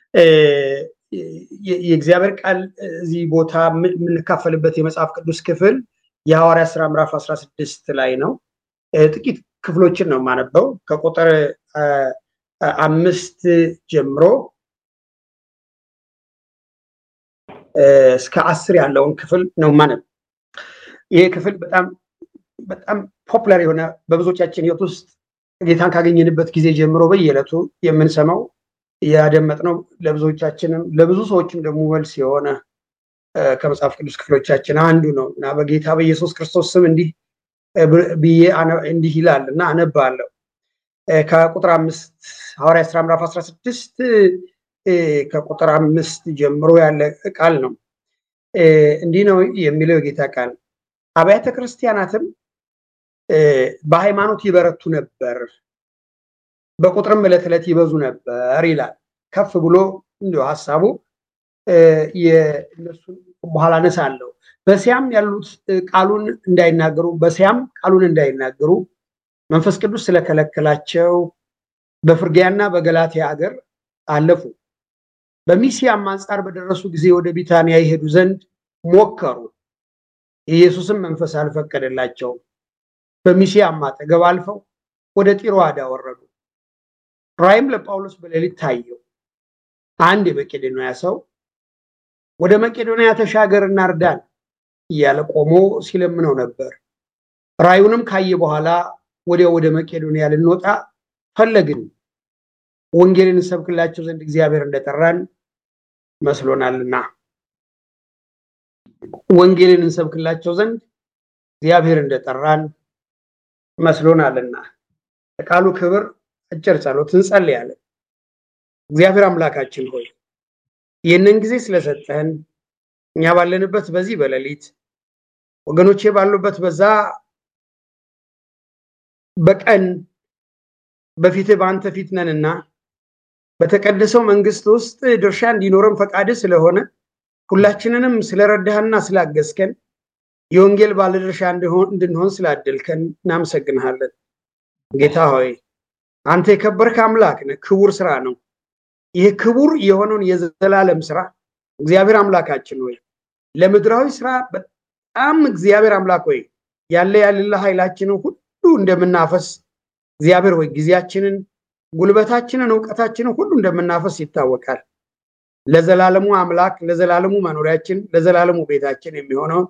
የእግዚአብሔር ቃል እዚህ ቦታ የምንካፈልበት የመጽሐፍ ቅዱስ ክፍል የሐዋርያ ስራ ምዕራፍ 16 ላይ ነው። ጥቂት ክፍሎችን ነው የማነበው ከቁጥር አምስት ጀምሮ እስከ አስር ያለውን ክፍል ነው ማነብ። ይሄ ክፍል በጣም በጣም ፖፑላር የሆነ በብዙዎቻችን ህይወት ውስጥ ጌታን ካገኘንበት ጊዜ ጀምሮ በየዕለቱ የምንሰማው ያደመጥነው ለብዙዎቻችንም ለብዙ ሰዎችም ደግሞ መልስ የሆነ ከመጽሐፍ ቅዱስ ክፍሎቻችን አንዱ ነው እና በጌታ በኢየሱስ ክርስቶስ ስም እንዲህ ብዬ እንዲህ ይላል እና አነባለሁ። ከቁጥር አምስት ሐዋርያ ስራ ምዕራፍ 16 ከቁጥር አምስት ጀምሮ ያለ ቃል ነው። እንዲህ ነው የሚለው የጌታ ቃል። አብያተ ክርስቲያናትም በሃይማኖት ይበረቱ ነበር፣ በቁጥርም ዕለት ዕለት ይበዙ ነበር ይላል። ከፍ ብሎ እንዲሁ ሀሳቡ የእነሱን በኋላ አነሳለሁ። በሲያም ያሉት ቃሉን እንዳይናገሩ በሲያም ቃሉን እንዳይናገሩ መንፈስ ቅዱስ ስለከለከላቸው በፍርጊያና በገላትያ ሀገር አለፉ። በሚስያም አንጻር በደረሱ ጊዜ ወደ ቢታንያ ይሄዱ ዘንድ ሞከሩ። የኢየሱስም መንፈስ አልፈቀደላቸውም። በሚስያም አጠገብ አልፈው ወደ ጢሮአዳ ወረዱ። ራእይም ለጳውሎስ በሌሊት ታየው። አንድ የመቄዶንያ ሰው ወደ መቄዶንያ ተሻገርና እርዳን እያለ ቆሞ ሲለምነው ነበር። ራእዩንም ካየ በኋላ ወዲያው ወደ መቄዶንያ ልንወጣ ፈለግን። ወንጌልን እንሰብክላቸው ዘንድ እግዚአብሔር እንደጠራን መስሎናልና ወንጌልን እንሰብክላቸው ዘንድ እግዚአብሔር እንደጠራን መስሎናልና ለቃሉ ክብር አጭር ጸሎት እንጸልያለን። እግዚአብሔር አምላካችን ሆይ ይህንን ጊዜ ስለሰጠህን እኛ ባለንበት በዚህ በሌሊት ወገኖቼ ባሉበት በዛ በቀን በፊትህ በአንተ ፊት ነንና በተቀደሰው መንግስት ውስጥ ድርሻ እንዲኖረን ፈቃድህ ስለሆነ ሁላችንንም ስለረዳህና ስላገዝከን የወንጌል ባለድርሻ እንድንሆን ስላደልከን እናመሰግንሃለን። ጌታ ሆይ አንተ የከበርክ አምላክ ነህ። ክቡር ስራ ነው። ይህ ክቡር የሆነውን የዘላለም ስራ እግዚአብሔር አምላካችን ሆይ ለምድራዊ ስራ በጣም እግዚአብሔር አምላክ ሆይ ያለ ያለለ ኃይላችንን ሁሉ እንደምናፈስ እግዚአብሔር ሆይ ጊዜያችንን፣ ጉልበታችንን፣ እውቀታችንን ሁሉ እንደምናፈስ ይታወቃል። ለዘላለሙ አምላክ ለዘላለሙ መኖሪያችን ለዘላለሙ ቤታችን የሚሆነውን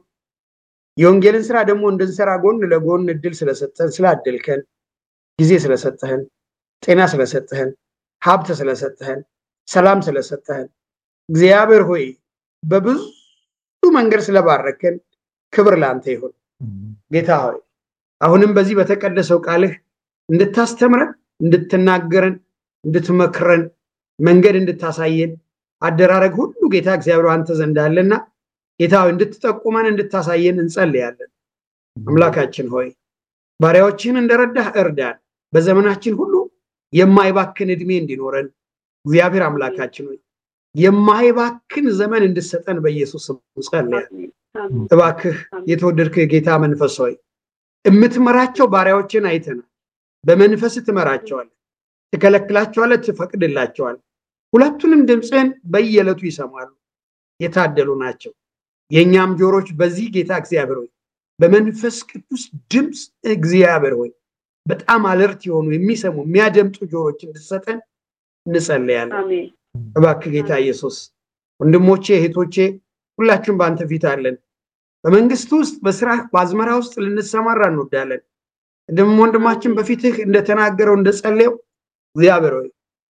የወንጌልን ስራ ደግሞ እንድንሰራ ጎን ለጎን እድል ስለሰጠን ስላደልከን ጊዜ ስለሰጠህን ጤና ስለሰጠህን ሀብት ስለሰጠህን ሰላም ስለሰጠህን እግዚአብሔር ሆይ በብዙ መንገድ ስለባረከን ክብር ለአንተ ይሁን። ጌታ ሆይ አሁንም በዚህ በተቀደሰው ቃልህ እንድታስተምረን፣ እንድትናገረን፣ እንድትመክረን፣ መንገድ እንድታሳየን አደራረግ ሁሉ ጌታ እግዚአብሔር አንተ ዘንድ አለና ጌታ ሆይ እንድትጠቁመን እንድታሳየን እንጸልያለን። አምላካችን ሆይ ባሪያዎችህን እንደረዳህ እርዳን። በዘመናችን ሁሉ የማይባክን እድሜ እንዲኖረን እግዚአብሔር አምላካችን ሆይ የማይባክን ዘመን እንድሰጠን በኢየሱስ ስም ጸልያለን። እባክህ የተወደድክ ጌታ መንፈስ ሆይ የምትመራቸው ባሪያዎችን አይተናል። በመንፈስ ትመራቸዋለህ፣ ትከለክላቸዋለህ፣ ትፈቅድላቸዋለህ። ሁለቱንም ድምፅህን በየዕለቱ ይሰማሉ። የታደሉ ናቸው። የእኛም ጆሮች በዚህ ጌታ እግዚአብሔር ሆይ በመንፈስ ቅዱስ ድምፅ እግዚአብሔር ሆይ በጣም አለርት የሆኑ የሚሰሙ የሚያደምጡ ጆሮች እንድሰጠን እንጸለያለን። እባክህ ጌታ ኢየሱስ ወንድሞቼ እህቶቼ ሁላችሁም በአንተ ፊት አለን። በመንግስት ውስጥ በስራ በአዝመራ ውስጥ ልንሰማራ እንወዳለን። ደግሞ ወንድማችን በፊትህ እንደተናገረው እንደጸለየው እግዚአብሔር ሆይ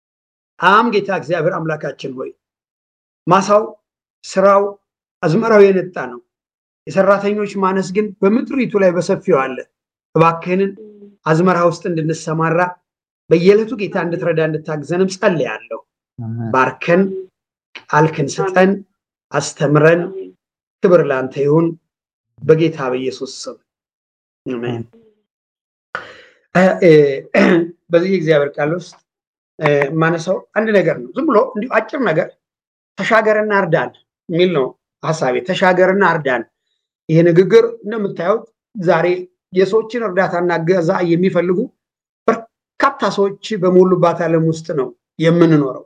አም ጌታ እግዚአብሔር አምላካችን ሆይ ማሳው ስራው አዝመራው የነጣ ነው። የሰራተኞች ማነስ ግን በምድሪቱ ላይ በሰፊው አለ። እባክህንን አዝመራ ውስጥ እንድንሰማራ በየዕለቱ ጌታ እንድትረዳ እንድታግዘንም ጸልያለሁ። ባርከን፣ ቃልክን ስጠን፣ አስተምረን። ክብር ለአንተ ይሁን በጌታ በኢየሱስ ስም አሜን። በዚህ እግዚአብሔር ቃል ውስጥ የማነሳው አንድ ነገር ነው። ዝም ብሎ እንዲሁ አጭር ነገር ተሻገርና እርዳን የሚል ነው ሀሳቤ። ተሻገርና እርዳን። ይሄ ንግግር እንደምታዩት ዛሬ የሰዎችን እርዳታና ገዛ የሚፈልጉ በርካታ ሰዎች በሞሉባት ዓለም ውስጥ ነው የምንኖረው።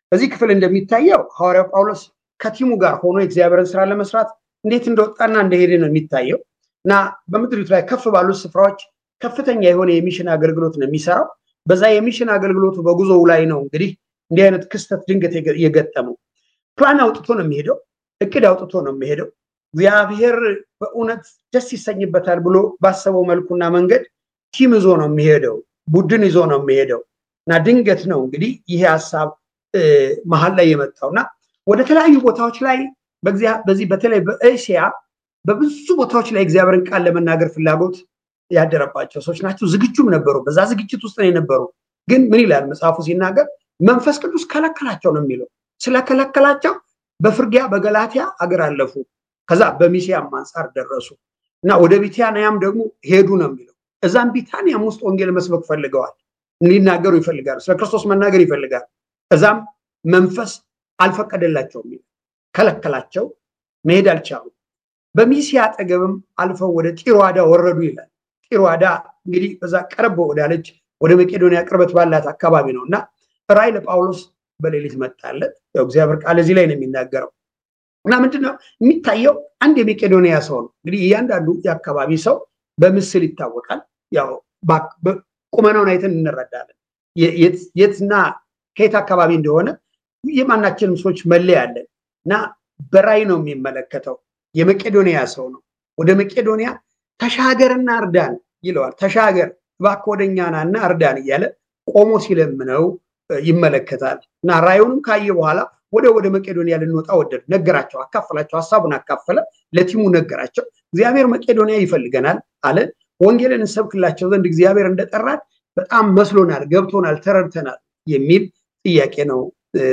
በዚህ ክፍል እንደሚታየው ሐዋርያው ጳውሎስ ከቲሙ ጋር ሆኖ የእግዚአብሔርን ስራ ለመስራት እንዴት እንደወጣና እንደሄደ ነው የሚታየው እና በምድሪቱ ላይ ከፍ ባሉት ስፍራዎች ከፍተኛ የሆነ የሚሽን አገልግሎት ነው የሚሰራው። በዛ የሚሽን አገልግሎቱ በጉዞው ላይ ነው እንግዲህ እንዲህ አይነት ክስተት ድንገት የገጠመው። ፕላን አውጥቶ ነው የሚሄደው፣ እቅድ አውጥቶ ነው የሚሄደው። እግዚአብሔር በእውነት ደስ ይሰኝበታል ብሎ ባሰበው መልኩና መንገድ ቲም ይዞ ነው የሚሄደው፣ ቡድን ይዞ ነው የሚሄደው እና ድንገት ነው እንግዲህ ይሄ ሀሳብ መሀል ላይ የመጣው እና ወደ ተለያዩ ቦታዎች ላይ በዚህ በተለይ በእስያ በብዙ ቦታዎች ላይ እግዚአብሔርን ቃል ለመናገር ፍላጎት ያደረባቸው ሰዎች ናቸው። ዝግጁም ነበሩ። በዛ ዝግጅት ውስጥ ነው የነበሩ። ግን ምን ይላል መጽሐፉ ሲናገር መንፈስ ቅዱስ ከለከላቸው ነው የሚለው። ስለከለከላቸው በፍርጊያ በገላትያ አገር አለፉ። ከዛ በሚሲያም አንጻር ደረሱ እና ወደ ቢታንያም ደግሞ ሄዱ ነው የሚለው። እዛም ቢታንያም ውስጥ ወንጌል መስበክ ፈልገዋል። ሊናገሩ ይፈልጋሉ። ስለ ክርስቶስ መናገር ይፈልጋሉ። እዛም መንፈስ አልፈቀደላቸውም፣ ከለከላቸው። መሄድ አልቻሉም። በሚሲያ አጠገብም አልፈው ወደ ጢሮዋዳ ወረዱ ይላል። ጢሮዋዳ እንግዲህ በዛ ቀረብ ወዳለች ወደ መቄዶንያ ቅርበት ባላት አካባቢ ነው እና ራእይ ለጳውሎስ በሌሊት መጣለት። ያው እግዚአብሔር ቃል እዚህ ላይ ነው የሚናገረው እና ምንድነው የሚታየው? አንድ የመቄዶንያ ሰው ነው እንግዲህ እያንዳንዱ የአካባቢ ሰው በምስል ይታወቃል። ያው ቁመናውን አይተን እንረዳለን። የትና ከየት አካባቢ እንደሆነ የማናችንም ሰዎች መለያ አለን እና በራእይ ነው የሚመለከተው። የመቄዶንያ ሰው ነው። ወደ መቄዶንያ ተሻገርና እርዳን ይለዋል። ተሻገር እባክህ ወደኛ ናና እርዳን እያለ ቆሞ ሲለምነው ይመለከታል እና ራእዩንም ካየ በኋላ ወደ ወደ መቄዶንያ ልንወጣ ወደድ ነገራቸው፣ አካፈላቸው፣ ሀሳቡን አካፈለ፣ ለቲሙ ነገራቸው። እግዚአብሔር መቄዶንያ ይፈልገናል አለ። ወንጌልን እንሰብክላቸው ዘንድ እግዚአብሔር እንደጠራን በጣም መስሎናል፣ ገብቶናል፣ ተረድተናል የሚል ጥያቄ ነው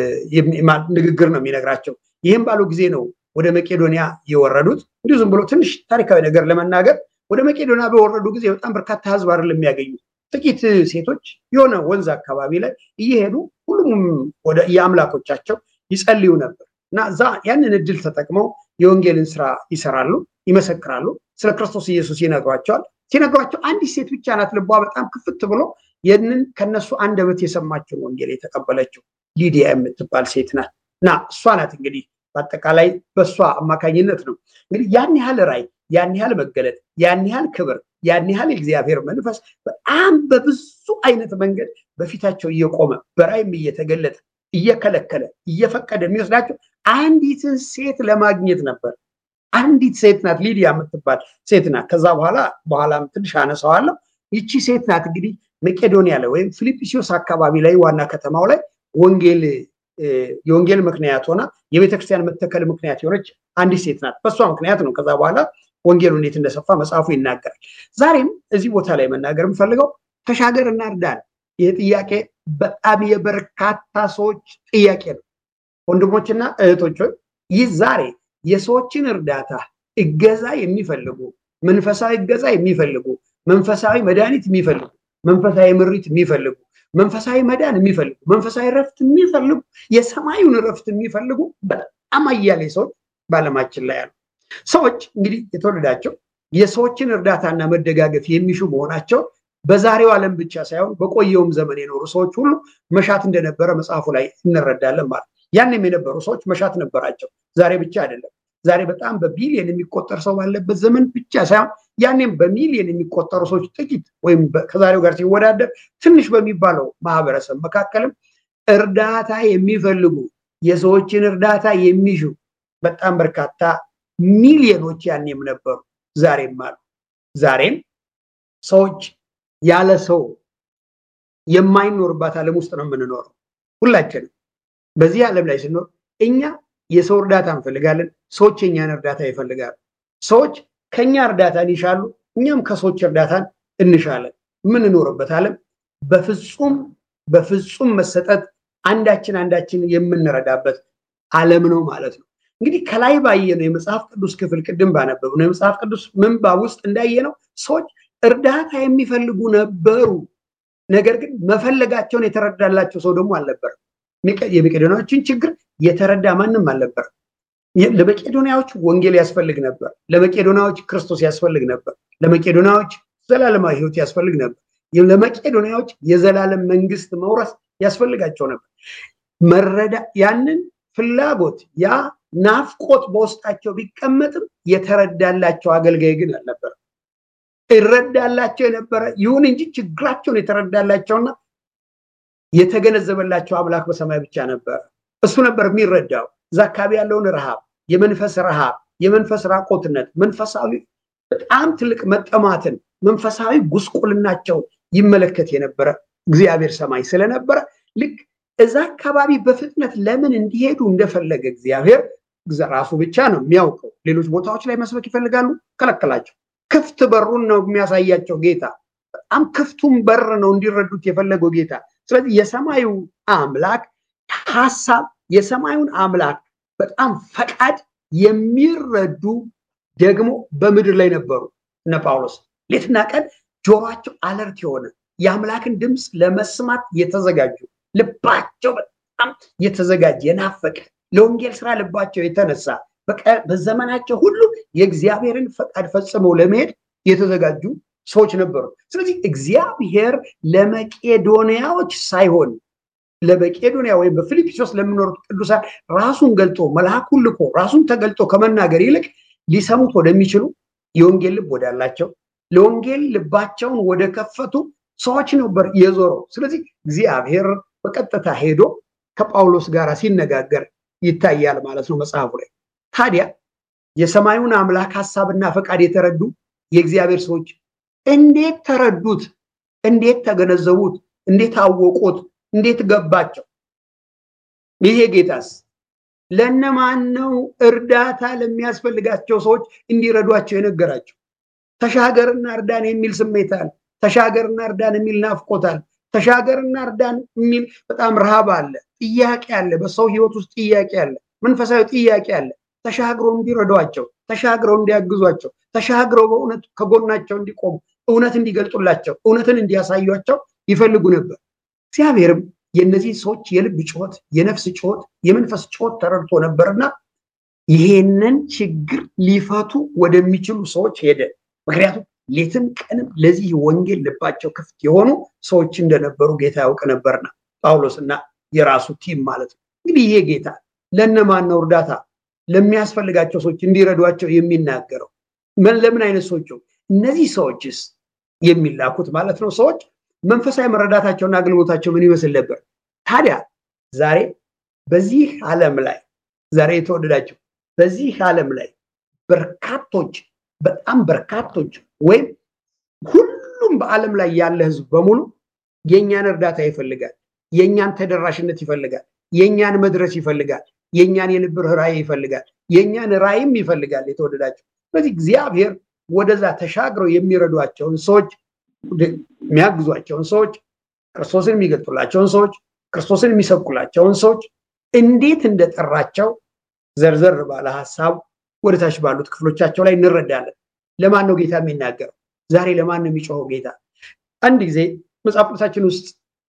ንግግር ነው የሚነግራቸው። ይህም ባሉ ጊዜ ነው ወደ መቄዶንያ የወረዱት። እንዲሁ ዝም ብሎ ትንሽ ታሪካዊ ነገር ለመናገር ወደ መቄዶንያ በወረዱ ጊዜ በጣም በርካታ ሕዝብ አይደለም የሚያገኙት። ጥቂት ሴቶች የሆነ ወንዝ አካባቢ ላይ እየሄዱ ሁሉም ወደ የአምላኮቻቸው ይጸልዩ ነበር እና እዛ ያንን እድል ተጠቅመው የወንጌልን ስራ ይሰራሉ፣ ይመሰክራሉ፣ ስለ ክርስቶስ ኢየሱስ ይነግሯቸዋል። ሲነግሯቸው አንዲት ሴት ብቻ ናት ልቧ በጣም ክፍት ብሎ ይህንን ከነሱ አንደበት የሰማችውን ወንጌል የተቀበለችው ሊዲያ የምትባል ሴት ናት እና እሷ ናት እንግዲህ በአጠቃላይ በእሷ አማካኝነት ነው እንግዲህ ያን ያህል ራይ ያን ያህል መገለጥ ያን ያህል ክብር ያን ያህል የእግዚአብሔር መንፈስ በጣም በብዙ አይነት መንገድ በፊታቸው እየቆመ በራይም እየተገለጠ እየከለከለ እየፈቀደ የሚወስዳቸው አንዲትን ሴት ለማግኘት ነበር። አንዲት ሴት ናት፣ ሊዲያ የምትባል ሴት ናት። ከዛ በኋላ በኋላም ትንሽ አነሳዋለሁ። ይቺ ሴት ናት እንግዲህ መቄዶንያ ላይ ወይም ፊልጵስዩስ አካባቢ ላይ ዋና ከተማው ላይ ወንጌል የወንጌል ምክንያት ሆና የቤተክርስቲያን መተከል ምክንያት የሆነች አንዲት ሴት ናት። በእሷ ምክንያት ነው ከዛ በኋላ ወንጌሉ እንዴት እንደሰፋ መጽሐፉ ይናገራል። ዛሬም እዚህ ቦታ ላይ መናገር የምፈልገው ተሻገር እና እርዳን። ይህ ጥያቄ በጣም የበርካታ ሰዎች ጥያቄ ነው። ወንድሞችና እህቶች ይህ ዛሬ የሰዎችን እርዳታ እገዛ የሚፈልጉ መንፈሳዊ እገዛ የሚፈልጉ መንፈሳዊ መድኃኒት የሚፈልጉ መንፈሳዊ ምሪት የሚፈልጉ መንፈሳዊ መዳን የሚፈልጉ መንፈሳዊ ረፍት የሚፈልጉ የሰማዩን ረፍት የሚፈልጉ በጣም አያሌ ሰዎች በዓለማችን ላይ አሉ። ሰዎች እንግዲህ የተወለዳቸው የሰዎችን እርዳታና መደጋገፍ የሚሹ መሆናቸው በዛሬው ዓለም ብቻ ሳይሆን በቆየውም ዘመን የኖሩ ሰዎች ሁሉ መሻት እንደነበረ መጽሐፉ ላይ እንረዳለን ማለት ያንም የነበሩ ሰዎች መሻት ነበራቸው። ዛሬ ብቻ አይደለም። ዛሬ በጣም በቢሊየን የሚቆጠር ሰው ባለበት ዘመን ብቻ ሳይሆን ያኔም በሚሊየን የሚቆጠሩ ሰዎች ጥቂት ወይም ከዛሬው ጋር ሲወዳደር ትንሽ በሚባለው ማህበረሰብ መካከልም እርዳታ የሚፈልጉ የሰዎችን እርዳታ የሚሹ በጣም በርካታ ሚሊዮኖች ያኔም ነበሩ፣ ዛሬም አሉ። ዛሬም ሰዎች ያለ ሰው የማይኖርባት ዓለም ውስጥ ነው የምንኖረው። ሁላችንም በዚህ ዓለም ላይ ስንኖር እኛ የሰው እርዳታ እንፈልጋለን፣ ሰዎች የኛን እርዳታ ይፈልጋሉ። ሰዎች ከኛ እርዳታን ይሻሉ፣ እኛም ከሰዎች እርዳታን እንሻለን። የምንኖርበት ዓለም በፍጹም በፍጹም መሰጠት አንዳችን አንዳችን የምንረዳበት ዓለም ነው ማለት ነው። እንግዲህ ከላይ ባየነው የመጽሐፍ ቅዱስ ክፍል ቅድም ባነበብነው የመጽሐፍ ቅዱስ ምንባብ ውስጥ እንዳየነው ሰዎች እርዳታ የሚፈልጉ ነበሩ። ነገር ግን መፈለጋቸውን የተረዳላቸው ሰው ደግሞ አልነበረም። የመቄዶንያዎችን ችግር የተረዳ ማንም አልነበረም። ለመቄዶንያዎች ወንጌል ያስፈልግ ነበር። ለመቄዶንያዎች ክርስቶስ ያስፈልግ ነበር። ለመቄዶንያዎች ዘላለማዊ ሕይወት ያስፈልግ ነበር። ለመቄዶንያዎች የዘላለም መንግስት መውረስ ያስፈልጋቸው ነበር። መረዳ ያንን ፍላጎት ያ ናፍቆት በውስጣቸው ቢቀመጥም የተረዳላቸው አገልጋይ ግን አልነበረ። ይረዳላቸው የነበረ ይሁን እንጂ ችግራቸውን የተረዳላቸውና የተገነዘበላቸው አምላክ በሰማይ ብቻ ነበረ። እሱ ነበር የሚረዳው እዛ አካባቢ ያለውን ረሃብ፣ የመንፈስ ረሃብ፣ የመንፈስ ራቆትነት፣ መንፈሳዊ በጣም ትልቅ መጠማትን፣ መንፈሳዊ ጉስቁልናቸውን ይመለከት የነበረ እግዚአብሔር ሰማይ ስለነበረ ልክ እዛ አካባቢ በፍጥነት ለምን እንዲሄዱ እንደፈለገ እግዚአብሔር ራሱ ብቻ ነው የሚያውቀው። ሌሎች ቦታዎች ላይ መስበክ ይፈልጋሉ፣ ከለከላቸው። ክፍት በሩን ነው የሚያሳያቸው ጌታ። በጣም ክፍቱን በር ነው እንዲረዱት የፈለገው ጌታ። ስለዚህ የሰማዩ አምላክ ሀሳብ የሰማዩን አምላክ በጣም ፈቃድ የሚረዱ ደግሞ በምድር ላይ ነበሩ። እነ ጳውሎስ ሌትና ቀን ጆሯቸው አለርት የሆነ የአምላክን ድምፅ ለመስማት የተዘጋጁ ልባቸው በጣም የተዘጋጀ የናፈቀ ለወንጌል ስራ ልባቸው የተነሳ በዘመናቸው ሁሉ የእግዚአብሔርን ፈቃድ ፈጽመው ለመሄድ የተዘጋጁ ሰዎች ነበሩ። ስለዚህ እግዚአብሔር ለመቄዶንያዎች ሳይሆን ለመቄዶንያ ወይም በፊልጵስዩስ ለሚኖሩት ቅዱሳን ራሱን ገልጦ መልአኩን ልኮ ራሱን ተገልጦ ከመናገር ይልቅ ሊሰሙት ወደሚችሉ የወንጌል ልብ ወዳላቸው ለወንጌል ልባቸውን ወደ ከፈቱ ሰዎች ነበር የዞረው። ስለዚህ እግዚአብሔር በቀጥታ ሄዶ ከጳውሎስ ጋር ሲነጋገር ይታያል ማለት ነው መጽሐፉ ላይ። ታዲያ የሰማዩን አምላክ ሀሳብና ፈቃድ የተረዱ የእግዚአብሔር ሰዎች እንዴት ተረዱት? እንዴት ተገነዘቡት? እንዴት አወቁት? እንዴት ገባቸው? ይሄ ጌታስ ለእነማን ነው እርዳታ ለሚያስፈልጋቸው ሰዎች እንዲረዷቸው የነገራቸው? ተሻገርና እርዳን የሚል ስሜት አለ። ተሻገርና እርዳን የሚል ናፍቆታል። ተሻገርና እርዳን የሚል በጣም ረሃብ አለ፣ ጥያቄ አለ። በሰው ህይወት ውስጥ ጥያቄ አለ፣ መንፈሳዊ ጥያቄ አለ። ተሻግረው እንዲረዷቸው፣ ተሻግረው እንዲያግዟቸው፣ ተሻግረው በእውነት ከጎናቸው እንዲቆሙ፣ እውነት እንዲገልጡላቸው፣ እውነትን እንዲያሳዩቸው ይፈልጉ ነበር። እግዚአብሔርም የእነዚህ ሰዎች የልብ ጩኸት፣ የነፍስ ጩኸት፣ የመንፈስ ጩኸት ተረድቶ ነበርና ይሄንን ችግር ሊፈቱ ወደሚችሉ ሰዎች ሄደ። ምክንያቱም ሌትም ቀንም ለዚህ ወንጌል ልባቸው ክፍት የሆኑ ሰዎች እንደነበሩ ጌታ ያውቅ ነበርና ጳውሎስና የራሱ ቲም ማለት ነው። እንግዲህ ይሄ ጌታ ለእነማን ነው እርዳታ ለሚያስፈልጋቸው ሰዎች እንዲረዷቸው የሚናገረው? ለምን አይነት ሰዎች? እነዚህ ሰዎችስ የሚላኩት ማለት ነው ሰዎች መንፈሳዊ መረዳታቸውና አገልግሎታቸው ምን ይመስል ነበር? ታዲያ ዛሬ በዚህ ዓለም ላይ ዛሬ የተወደዳቸው በዚህ ዓለም ላይ በርካቶች በጣም በርካቶች ወይም ሁሉም በዓለም ላይ ያለ ህዝብ በሙሉ የእኛን እርዳታ ይፈልጋል። የእኛን ተደራሽነት ይፈልጋል። የእኛን መድረስ ይፈልጋል። የእኛን የልብ ራእይ ይፈልጋል። የእኛን ራእይም ይፈልጋል። የተወደዳቸው ስለዚህ እግዚአብሔር ወደዛ ተሻግረው የሚረዷቸውን ሰዎች የሚያግዟቸውን ሰዎች ክርስቶስን የሚገልጡላቸውን ሰዎች ክርስቶስን የሚሰብኩላቸውን ሰዎች እንዴት እንደጠራቸው ዘርዘር ባለ ሀሳብ ወደታች ባሉት ክፍሎቻቸው ላይ እንረዳለን። ለማን ነው ጌታ የሚናገረው? ዛሬ ለማን ነው የሚጮኸው ጌታ? አንድ ጊዜ መጽሐፍ ቅዱሳችን ውስጥ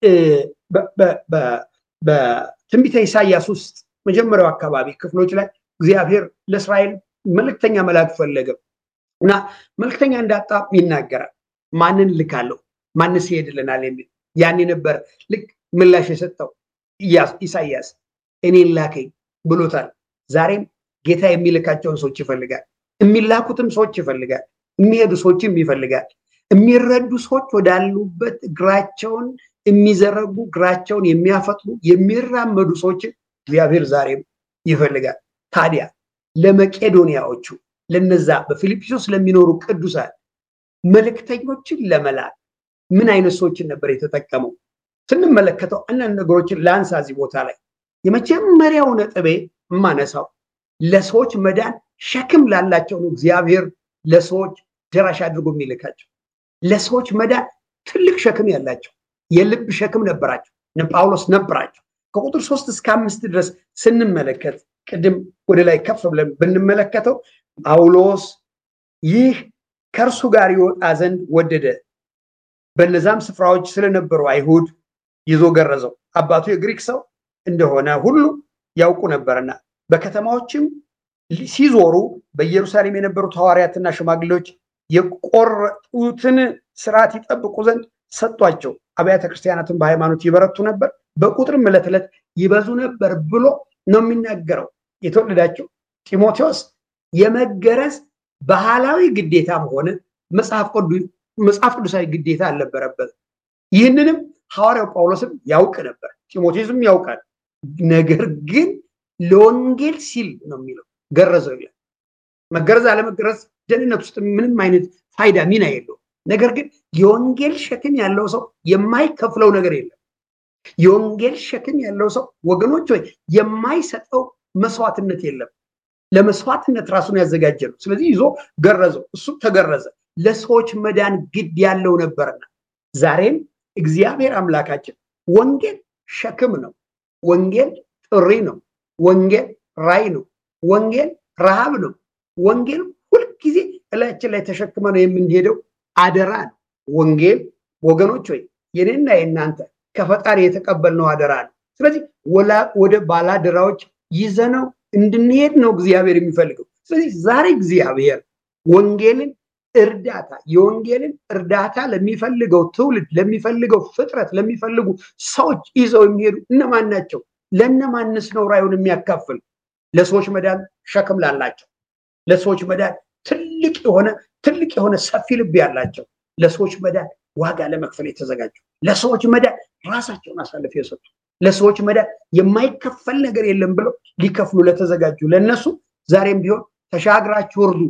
በትንቢተ ኢሳያስ ውስጥ መጀመሪያው አካባቢ ክፍሎች ላይ እግዚአብሔር ለእስራኤል መልእክተኛ መላክ ፈለገ እና መልእክተኛ እንዳጣ ይናገራል። ማንን ልካለሁ? ማንስ ይሄድልናል? የሚል ያኔ ነበር ልክ ምላሽ የሰጠው ኢሳያስ እኔን ላከኝ ብሎታል። ዛሬም ጌታ የሚልካቸውን ሰዎች ይፈልጋል። የሚላኩትም ሰዎች ይፈልጋል። የሚሄዱ ሰዎችም ይፈልጋል። የሚረዱ ሰዎች ወዳሉበት እግራቸውን የሚዘረጉ እግራቸውን የሚያፈጥኑ የሚራመዱ ሰዎችን እግዚአብሔር ዛሬም ይፈልጋል። ታዲያ ለመቄዶንያዎቹ ለነዛ በፊልጵስዩስ ለሚኖሩ ቅዱሳን መልእክተኞችን ለመላክ ምን አይነት ሰዎችን ነበር የተጠቀመው? ስንመለከተው አንዳንድ ነገሮችን ለአንሳ እዚህ ቦታ ላይ የመጀመሪያው ነጥቤ የማነሳው ለሰዎች መዳን ሸክም ላላቸው ነው እግዚአብሔር ለሰዎች ደራሽ አድርጎ የሚልካቸው። ለሰዎች መዳን ትልቅ ሸክም ያላቸው የልብ ሸክም ነበራቸው። ጳውሎስ ነበራቸው። ከቁጥር ሶስት እስከ አምስት ድረስ ስንመለከት ቅድም ወደ ላይ ከፍ ብለን ብንመለከተው ጳውሎስ ይህ ከእርሱ ጋር ይወጣ ዘንድ ወደደ። በነዛም ስፍራዎች ስለነበሩ አይሁድ ይዞ ገረዘው። አባቱ የግሪክ ሰው እንደሆነ ሁሉ ያውቁ ነበርና በከተማዎችም ሲዞሩ በኢየሩሳሌም የነበሩት ሐዋርያትና ሽማግሌዎች የቆረጡትን ስርዓት ይጠብቁ ዘንድ ሰጧቸው። አብያተ ክርስቲያናትን በሃይማኖት ይበረቱ ነበር፣ በቁጥርም ዕለት ዕለት ይበዙ ነበር ብሎ ነው የሚናገረው። የተወለዳቸው ጢሞቴዎስ የመገረዝ ባህላዊ ግዴታም ሆነ መጽሐፍ ቅዱሳዊ ግዴታ አልነበረበትም። ይህንንም ሐዋርያው ጳውሎስም ያውቅ ነበር፣ ጢሞቴዎስም ያውቃል። ነገር ግን ለወንጌል ሲል ነው የሚለው ገረዘው ይላል። መገረዝ አለመገረዝ ደህንነት ውስጥ ምንም አይነት ፋይዳ ሚና የለው። ነገር ግን የወንጌል ሸክም ያለው ሰው የማይከፍለው ነገር የለም። የወንጌል ሸክም ያለው ሰው ወገኖች ወይ የማይሰጠው መስዋዕትነት የለም። ለመስዋዕትነት ራሱን ያዘጋጀ ነው። ስለዚህ ይዞ ገረዘው፣ እሱ ተገረዘ። ለሰዎች መዳን ግድ ያለው ነበርና ዛሬም እግዚአብሔር አምላካችን ወንጌል ሸክም ነው። ወንጌል ጥሪ ነው። ወንጌል ራይ ነው። ወንጌል ረሃብ ነው። ወንጌል ሁልጊዜ እላችን ላይ ተሸክመ ነው የምንሄደው አደራ ነው። ወንጌል ወገኖች ወይ የኔና የእናንተ ከፈጣሪ የተቀበልነው አደራ ነው። ስለዚህ ወደ ባላደራዎች ይዘነው እንድንሄድ ነው እግዚአብሔር የሚፈልገው። ስለዚህ ዛሬ እግዚአብሔር ወንጌልን እርዳታ የወንጌልን እርዳታ ለሚፈልገው ትውልድ ለሚፈልገው ፍጥረት ለሚፈልጉ ሰዎች ይዘው የሚሄዱ እነማን ናቸው? ለእነማንስ ነው ራዩን የሚያካፍል? ለሰዎች መዳን ሸክም ላላቸው፣ ለሰዎች መዳን ትልቅ የሆነ ትልቅ የሆነ ሰፊ ልብ ያላቸው፣ ለሰዎች መዳን ዋጋ ለመክፈል የተዘጋጁ፣ ለሰዎች መዳን ራሳቸውን አሳልፈው የሰጡ፣ ለሰዎች መዳን የማይከፈል ነገር የለም ብለው ሊከፍሉ ለተዘጋጁ ለነሱ ዛሬም ቢሆን ተሻግራችሁ እርዱ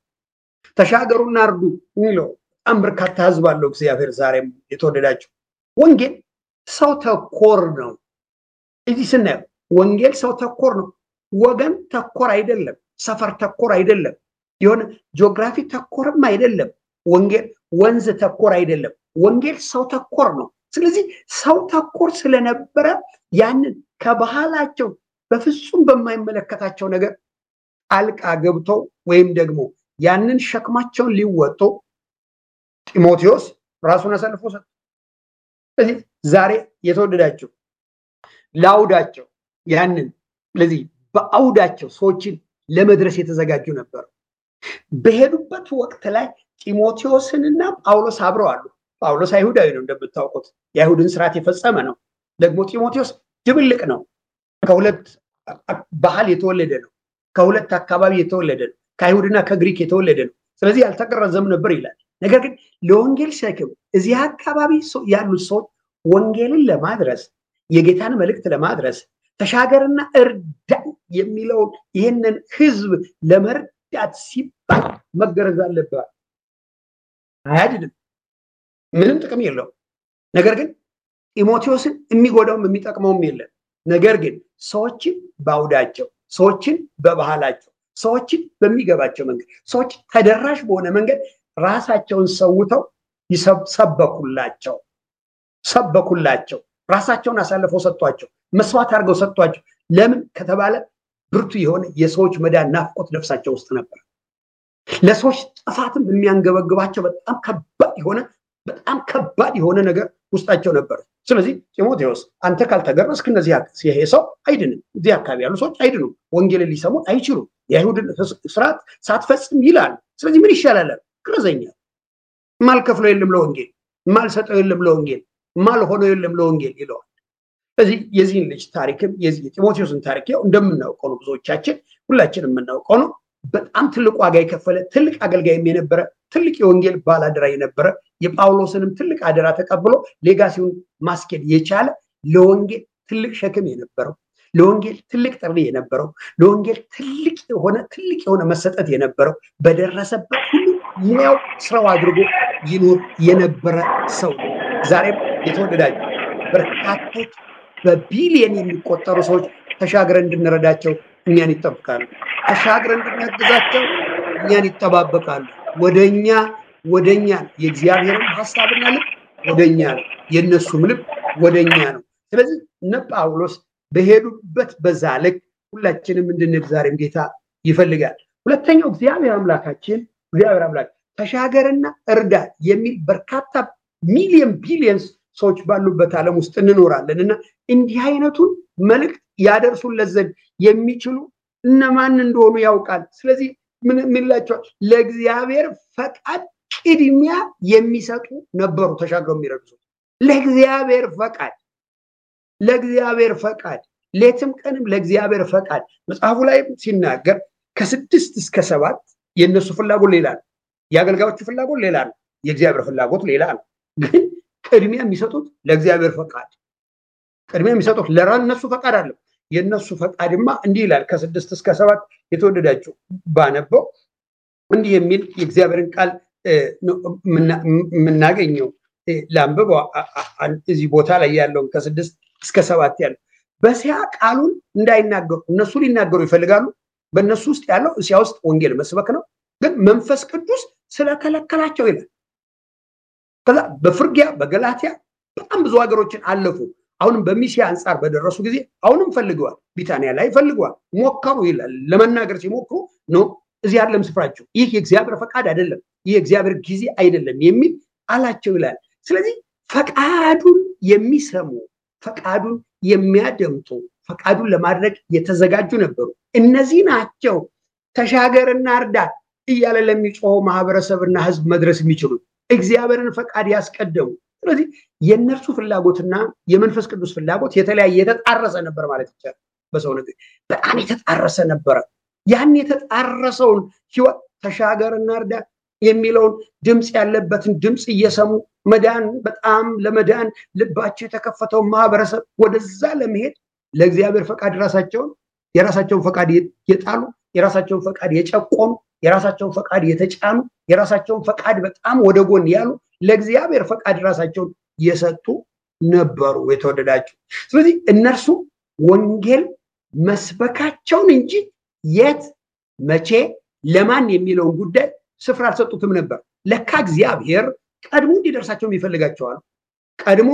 ተሻገሩና እርዱ የሚለው በጣም በርካታ ህዝብ አለው እግዚአብሔር። ዛሬም የተወደዳቸው ወንጌል ሰው ተኮር ነው። እዚህ ስናየው ወንጌል ሰው ተኮር ነው። ወገን ተኮር አይደለም። ሰፈር ተኮር አይደለም። የሆነ ጂኦግራፊ ተኮርም አይደለም። ወንጌል ወንዝ ተኮር አይደለም። ወንጌል ሰው ተኮር ነው። ስለዚህ ሰው ተኮር ስለነበረ ያንን ከባህላቸው በፍጹም በማይመለከታቸው ነገር ጣልቃ ገብተው ወይም ደግሞ ያንን ሸክማቸውን ሊወጡ ጢሞቴዎስ ራሱን አሳልፎ ሰጠ። ስለዚህ ዛሬ የተወደዳቸው ለአውዳቸው ያንን ስለዚህ በአውዳቸው ሰዎችን ለመድረስ የተዘጋጁ ነበሩ። በሄዱበት ወቅት ላይ ጢሞቴዎስንና ጳውሎስ አብረው አሉ። ጳውሎስ አይሁዳዊ ነው እንደምታውቁት፣ የአይሁድን ስርዓት የፈጸመ ነው። ደግሞ ጢሞቴዎስ ድብልቅ ነው። ከሁለት ባህል የተወለደ ነው። ከሁለት አካባቢ የተወለደ ነው። ከአይሁድና ከግሪክ የተወለደ ነው። ስለዚህ ያልተቀረዘም ነበር ይላል። ነገር ግን ለወንጌል ሸክም እዚህ አካባቢ ያሉት ሰዎች ወንጌልን ለማድረስ የጌታን መልእክት ለማድረስ ተሻገርና እርዳን የሚለውን ይህንን ህዝብ ለመርዳት ሲባል መገረዝ አለበት። አያድንም፣ ምንም ጥቅም የለውም። ነገር ግን ጢሞቴዎስን የሚጎዳውም የሚጠቅመውም የለም። ነገር ግን ሰዎችን በአውዳቸው ሰዎችን በባህላቸው ሰዎችን በሚገባቸው መንገድ ሰዎች ተደራሽ በሆነ መንገድ ራሳቸውን ሰውተው ሰበኩላቸው ሰበኩላቸው ራሳቸውን አሳልፈው ሰጥቷቸው መስዋዕት አድርገው ሰጥቷቸው። ለምን ከተባለ ብርቱ የሆነ የሰዎች መዳን ናፍቆት ነፍሳቸው ውስጥ ነበር። ለሰዎች ጥፋትም የሚያንገበግባቸው በጣም ከባድ የሆነ በጣም ከባድ የሆነ ነገር ውስጣቸው ነበር። ስለዚህ ጢሞቴዎስ አንተ ካልተገረዝክ እነዚህ ይሄ ሰው አይድንም፣ እዚህ አካባቢ ያሉ ሰዎች አይድኑም፣ ወንጌልን ሊሰሙት አይችሉም፣ የአይሁድን ስርዓት ሳትፈጽም ይላል። ስለዚህ ምን ይሻላል? ግረዘኛል። ማልከፍለው የለም ለወንጌል፣ ማልሰጠው የለም ለወንጌል፣ ማልሆነው የለም ለወንጌል ይለዋል። ስለዚህ የዚህን ልጅ ታሪክም የዚህ የጢሞቴዎስን ታሪክ ያው እንደምናውቀው ነው፣ ብዙዎቻችን ሁላችን የምናውቀው ነው። በጣም ትልቅ ዋጋ የከፈለ ትልቅ አገልጋይም የነበረ ትልቅ የወንጌል ባላደራ የነበረ የጳውሎስንም ትልቅ አደራ ተቀብሎ ሌጋሲውን ማስኬድ የቻለ ለወንጌል ትልቅ ሸክም የነበረው ለወንጌል ትልቅ ጥሪ የነበረው ለወንጌል ትልቅ የሆነ ትልቅ የሆነ መሰጠት የነበረው በደረሰበት ሁሉ ሙያው ስራው አድርጎ ይኖር የነበረ ሰው ነው። ዛሬም የተወደዳቸው በርካቶች በቢሊየን የሚቆጠሩ ሰዎች ተሻግረን እንድንረዳቸው እኛን ይጠብቃሉ። ተሻግረን እንድናግዛቸው እኛን ይጠባበቃሉ። ወደኛ ወደኛ የእግዚአብሔርን ሀሳብና ልብ ወደኛ ነው፣ የእነሱም ልብ ወደኛ ነው። ስለዚህ እነ ጳውሎስ በሄዱበት በዛ ልክ ሁላችንም እንድንል ዛሬም ጌታ ይፈልጋል። ሁለተኛው እግዚአብሔር አምላካችን እግዚአብሔር አምላክ ተሻገርና እርዳ የሚል በርካታ ሚሊዮን ቢሊየንስ ሰዎች ባሉበት ዓለም ውስጥ እንኖራለን እና እንዲህ አይነቱን መልእክት ያደርሱለት ዘንድ የሚችሉ እነማን እንደሆኑ ያውቃል። ስለዚህ ምን ይላቸዋል? ለእግዚአብሔር ፈቃድ ቅድሚያ የሚሰጡ ነበሩ። ተሻግረው የሚረዱ ሰዎች ለእግዚአብሔር ፈቃድ ለእግዚአብሔር ፈቃድ ሌትም ቀንም ለእግዚአብሔር ፈቃድ መጽሐፉ ላይ ሲናገር ከስድስት እስከ ሰባት የእነሱ ፍላጎት ሌላ ነው። የአገልጋዮቹ ፍላጎት ሌላ ነው። የእግዚአብሔር ፍላጎት ሌላ ነው። ግን ቅድሚያ የሚሰጡት ለእግዚአብሔር ፈቃድ ቅድሚያ የሚሰጡት ለእነሱ ፈቃድ አለ። የእነሱ ፈቃድማ እንዲህ ይላል። ከስድስት እስከ ሰባት የተወደዳችሁ ባነበው እንዲህ የሚል የእግዚአብሔርን ቃል የምናገኘው ለአንብበው እዚህ ቦታ ላይ ያለውን ከስድስት እስከ ሰባት ያለው በሲያ ቃሉን እንዳይናገሩ እነሱ ሊናገሩ ይፈልጋሉ። በእነሱ ውስጥ ያለው እስያ ውስጥ ወንጌል መስበክ ነው። ግን መንፈስ ቅዱስ ስለከለከላቸው ይላል። ከዛ በፍርጊያ በገላትያ በጣም ብዙ ሀገሮችን አለፉ። አሁንም በሚሲያ አንጻር በደረሱ ጊዜ አሁንም ፈልገዋል። ቢታንያ ላይ ፈልገዋል፣ ሞከሩ ይላል። ለመናገር ሲሞክሩ ነው እዚህ አይደለም ስፍራቸው፣ ይህ የእግዚአብሔር ፈቃድ አይደለም፣ ይህ የእግዚአብሔር ጊዜ አይደለም የሚል አላቸው ይላል። ስለዚህ ፈቃዱን የሚሰሙ ፈቃዱን የሚያደምጡ ፈቃዱን ለማድረግ የተዘጋጁ ነበሩ። እነዚህ ናቸው ተሻገርና እርዳት እያለ ለሚጮኸው ማህበረሰብና ህዝብ መድረስ የሚችሉት እግዚአብሔርን ፈቃድ ያስቀደሙ። ስለዚህ የእነርሱ ፍላጎትና የመንፈስ ቅዱስ ፍላጎት የተለያየ የተጣረሰ ነበር ማለት ይቻላል። በሰው ነገር በጣም የተጣረሰ ነበረ። ያን የተጣረሰውን ህይወት ተሻገርና እርዳት የሚለውን ድምፅ ያለበትን ድምፅ እየሰሙ መዳን በጣም ለመዳን ልባቸው የተከፈተውን ማህበረሰብ ወደዛ ለመሄድ ለእግዚአብሔር ፈቃድ ራሳቸውን የራሳቸውን ፈቃድ የጣሉ የራሳቸውን ፈቃድ የጨቆኑ የራሳቸውን ፈቃድ የተጫኑ የራሳቸውን ፈቃድ በጣም ወደ ጎን ያሉ ለእግዚአብሔር ፈቃድ ራሳቸውን የሰጡ ነበሩ የተወደዳቸው። ስለዚህ እነርሱ ወንጌል መስበካቸውን እንጂ የት መቼ ለማን የሚለውን ጉዳይ ስፍራ አልሰጡትም ነበር። ለካ እግዚአብሔር ቀድሞ እንዲደርሳቸው ይፈልጋቸዋል። ቀድሞ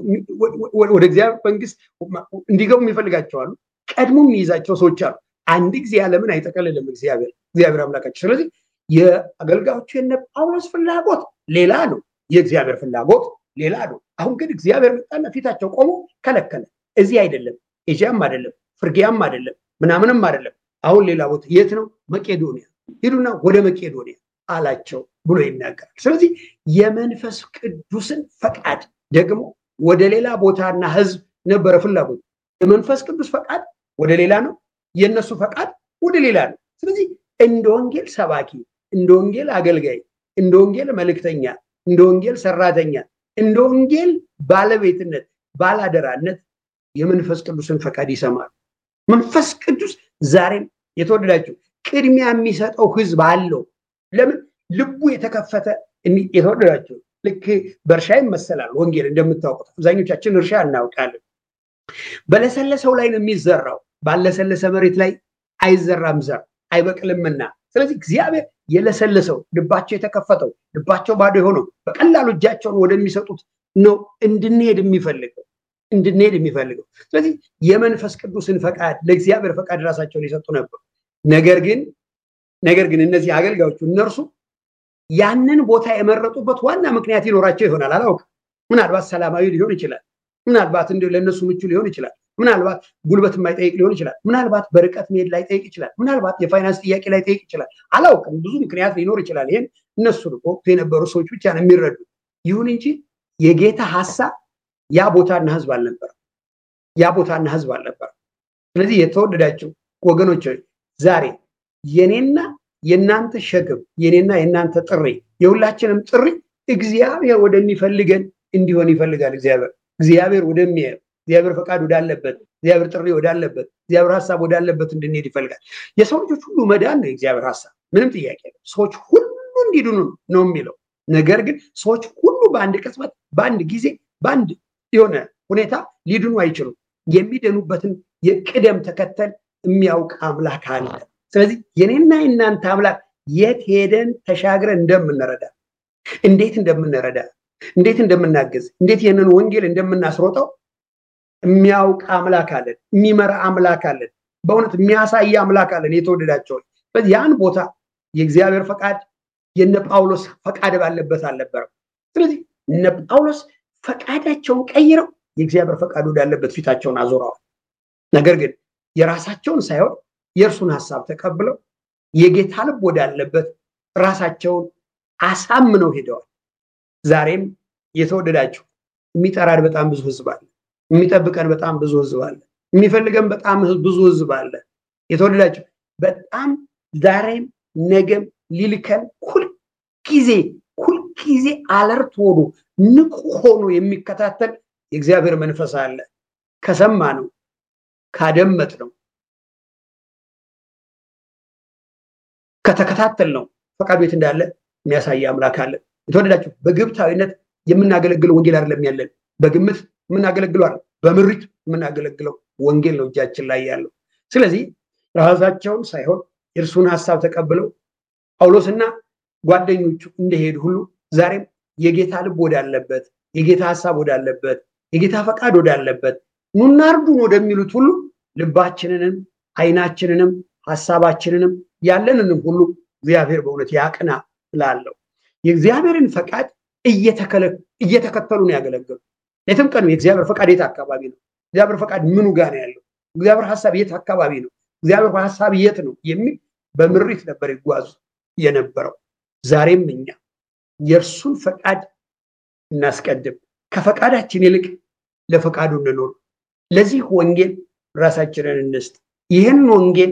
ወደ እግዚአብሔር መንግስት እንዲገቡ ይፈልጋቸዋሉ። ቀድሞ የሚይዛቸው ሰዎች አሉ። አንድ ጊዜ ዓለምን አይጠቀልልም እግዚአብሔር እግዚአብሔር አምላካቸው። ስለዚህ የአገልጋዮቹ የነ ጳውሎስ ፍላጎት ሌላ ነው፣ የእግዚአብሔር ፍላጎት ሌላ ነው። አሁን ግን እግዚአብሔር መጣና ፊታቸው ቆሞ ከለከለ። እዚህ አይደለም፣ ኤዥያም አይደለም፣ ፍርጊያም አይደለም፣ ምናምንም አይደለም። አሁን ሌላ ቦታ የት ነው? መቄዶንያ ሂዱና ወደ መቄዶንያ አላቸው ብሎ ይናገራል። ስለዚህ የመንፈስ ቅዱስን ፈቃድ ደግሞ ወደ ሌላ ቦታና ህዝብ ነበረ ፍላጎት። የመንፈስ ቅዱስ ፈቃድ ወደ ሌላ ነው፣ የእነሱ ፈቃድ ወደ ሌላ ነው። ስለዚህ እንደ ወንጌል ሰባኪ፣ እንደ ወንጌል አገልጋይ፣ እንደ ወንጌል መልእክተኛ፣ እንደ ወንጌል ሰራተኛ፣ እንደ ወንጌል ባለቤትነት፣ ባላደራነት የመንፈስ ቅዱስን ፈቃድ ይሰማሉ። መንፈስ ቅዱስ ዛሬም የተወደዳቸው ቅድሚያ የሚሰጠው ህዝብ አለው። ለምን ልቡ የተከፈተ የተወደዳቸው ልክ በእርሻ ይመሰላል። ወንጌል እንደምታውቁት አብዛኞቻችን እርሻ እናውቃለን። በለሰለሰው ላይ ነው የሚዘራው። ባለሰለሰ መሬት ላይ አይዘራም ዘር አይበቅልምና። ስለዚህ እግዚአብሔር የለሰለሰው ልባቸው የተከፈተው ልባቸው ባዶ የሆነው በቀላሉ እጃቸውን ወደሚሰጡት ነው እንድንሄድ የሚፈልገው እንድንሄድ የሚፈልገው። ስለዚህ የመንፈስ ቅዱስን ፈቃድ ለእግዚአብሔር ፈቃድ ራሳቸውን የሰጡ ነበሩ። ነገር ግን ነገር ግን እነዚህ አገልጋዮቹ እነርሱ ያንን ቦታ የመረጡበት ዋና ምክንያት ይኖራቸው ይሆናል። አላውቅም። ምናልባት ሰላማዊ ሊሆን ይችላል። ምናልባት እንዲሁ ለእነሱ ምቹ ሊሆን ይችላል። ምናልባት ጉልበት የማይጠይቅ ሊሆን ይችላል። ምናልባት በርቀት መሄድ ላይ ጠይቅ ይችላል። ምናልባት የፋይናንስ ጥያቄ ላይ ጠይቅ ይችላል። አላውቅም። ብዙ ምክንያት ሊኖር ይችላል። ይህን እነሱ ወቅቱ የነበሩ ሰዎች ብቻ ነው የሚረዱ። ይሁን እንጂ የጌታ ሀሳብ ያ ቦታና ህዝብ አልነበረም። ያ ቦታና ህዝብ አልነበረም። ስለዚህ የተወደዳቸው ወገኖች ዛሬ የኔና የእናንተ ሸክም የኔና የእናንተ ጥሪ የሁላችንም ጥሪ እግዚአብሔር ወደሚፈልገን እንዲሆን ይፈልጋል። እግዚአብሔር እግዚአብሔር ወደሚያየው እግዚአብሔር ፈቃድ ወዳለበት እግዚአብሔር ጥሪ ወዳለበት እግዚአብሔር ሀሳብ ወዳለበት እንድንሄድ ይፈልጋል። የሰው ልጆች ሁሉ መዳን ነው የእግዚአብሔር ሀሳብ፣ ምንም ጥያቄ ነው። ሰዎች ሁሉ እንዲድኑ ነው የሚለው። ነገር ግን ሰዎች ሁሉ በአንድ ቅጽበት፣ በአንድ ጊዜ፣ በአንድ የሆነ ሁኔታ ሊድኑ አይችሉም። የሚድኑበትን የቅደም ተከተል የሚያውቅ አምላክ አለ። ስለዚህ የኔና የእናንተ አምላክ የት ሄደን ተሻግረን እንደምንረዳ እንዴት እንደምንረዳ እንዴት እንደምናገዝ እንዴት ይህንን ወንጌል እንደምናስሮጠው የሚያውቅ አምላክ አለን። የሚመራ አምላክ አለን። በእውነት የሚያሳይ አምላክ አለን። የተወደዳቸው ስለዚህ ያን ቦታ የእግዚአብሔር ፈቃድ የነ ጳውሎስ ፈቃድ ባለበት አልነበረም። ስለዚህ እነ ጳውሎስ ፈቃዳቸውን ቀይረው የእግዚአብሔር ፈቃድ ወዳለበት ፊታቸውን አዞረዋል። ነገር ግን የራሳቸውን ሳይሆን የእርሱን ሀሳብ ተቀብለው የጌታ ልብ ወዳለበት ራሳቸውን አሳምነው ሄደዋል። ዛሬም የተወደዳችሁ የሚጠራን በጣም ብዙ ህዝብ አለ። የሚጠብቀን በጣም ብዙ ህዝብ አለ። የሚፈልገን በጣም ብዙ ህዝብ አለ። የተወደዳቸው በጣም ዛሬም ነገም ሊልከን ሁልጊዜ ሁልጊዜ አለርት ሆኖ ንቁ ሆኖ የሚከታተል የእግዚአብሔር መንፈስ አለ። ከሰማ ነው ካደመጥ ነው ከተከታተል ነው ፈቃድ ቤት እንዳለ የሚያሳይ አምላክ አለ። የተወደዳችሁ በግብታዊነት የምናገለግለው ወንጌል አይደለም ያለን፣ በግምት የምናገለግለው አይደለም፣ በምሪት የምናገለግለው ወንጌል ነው እጃችን ላይ ያለው። ስለዚህ ራሳቸውን ሳይሆን የእርሱን ሀሳብ ተቀብለው ጳውሎስና ጓደኞቹ እንደሄዱ ሁሉ ዛሬም የጌታ ልብ ወዳለበት፣ የጌታ ሀሳብ ወዳለበት፣ የጌታ ፈቃድ ወዳለበት ኑና እርዱን ወደሚሉት ሁሉ ልባችንንም አይናችንንም ሀሳባችንንም ያለንንም ሁሉ እግዚአብሔር በእውነት ያቅና ላለው የእግዚአብሔርን ፈቃድ እየተከተሉ ነው ያገለገሉ። የትም ቀኑ የእግዚአብሔር ፈቃድ የት አካባቢ ነው? እግዚአብሔር ፈቃድ ምኑ ጋር ነው ያለው? እግዚአብሔር ሀሳብ የት አካባቢ ነው? እግዚአብሔር ሀሳብ የት ነው የሚል በምሪት ነበር ይጓዙ የነበረው። ዛሬም እኛ የእርሱን ፈቃድ እናስቀድም፣ ከፈቃዳችን ይልቅ ለፈቃዱ እንኖር። ለዚህ ወንጌል ራሳችንን እንስጥ። ይህን ወንጌል